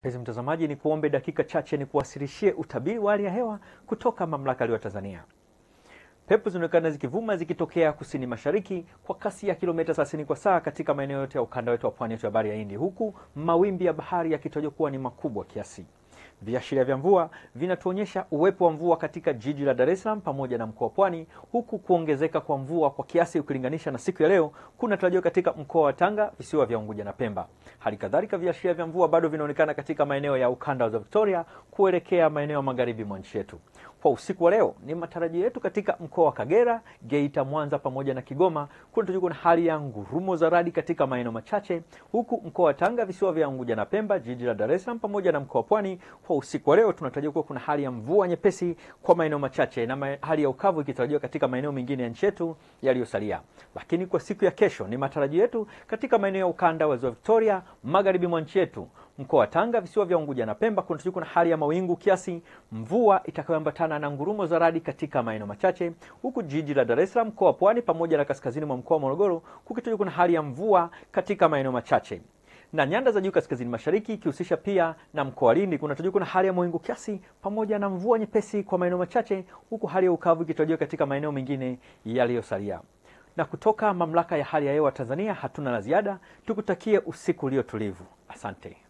Mpenzi mtazamaji, ni kuombe dakika chache ni kuwasilishie utabiri wa hali ya hewa kutoka mamlaka ya Tanzania. Pepo zinaonekana zikivuma zikitokea kusini mashariki kwa kasi ya kilomita 30 kwa saa katika maeneo yote ya ukanda wetu wa pwani yetu ya bahari ya Hindi, huku mawimbi ya bahari yakitajwa kuwa ni makubwa kiasi. Viashiria vya mvua vinatuonyesha uwepo wa mvua katika jiji la Dar es Salaam pamoja na mkoa wa Pwani, huku kuongezeka kwa mvua kwa kiasi ukilinganisha na siku ya leo kunatarajiwa katika mkoa wa Tanga, visiwa vya Unguja na Pemba. Hali kadhalika viashiria vya mvua bado vinaonekana katika maeneo ya ukanda wa Victoria kuelekea maeneo ya magharibi mwa nchi yetu. Kwa usiku wa leo, ni matarajio yetu katika mkoa wa Kagera, Geita, Mwanza pamoja na Kigoma kunatarajiwa na hali ya ngurumo za radi katika maeneo machache, huku mkoa wa Tanga, visiwa vya Unguja na Pemba, jiji la Dar es Salaam pamoja na mkoa wa Pwani kwa usiku wa leo tunatarajia kuwa kuna hali ya mvua nyepesi kwa maeneo machache na ma hali ya ukavu ikitarajiwa katika maeneo mengine ya nchi yetu yaliyosalia. Lakini kwa siku ya kesho, ni matarajio yetu katika maeneo ya ukanda wa ziwa Victoria, magharibi mwa nchi yetu, mkoa wa Tanga, visiwa vya Unguja na Pemba kunatarajiwa kuna hali ya mawingu kiasi, mvua itakayoambatana na ngurumo za radi katika maeneo machache, huku jiji la Dar es Salaam, mkoa wa Pwani pamoja na kaskazini mwa mkoa wa Morogoro kukitarajiwa kuna hali ya mvua katika maeneo machache na nyanda za juu kaskazini mashariki ikihusisha pia na mkoa wa Lindi kunatarajiwa kuna hali ya mawingu kiasi pamoja na mvua nyepesi kwa maeneo machache, huku hali ya ukavu ikitarajiwa katika maeneo mengine yaliyosalia. Na kutoka mamlaka ya hali ya hewa Tanzania hatuna la ziada, tukutakie usiku ulio tulivu. Asante.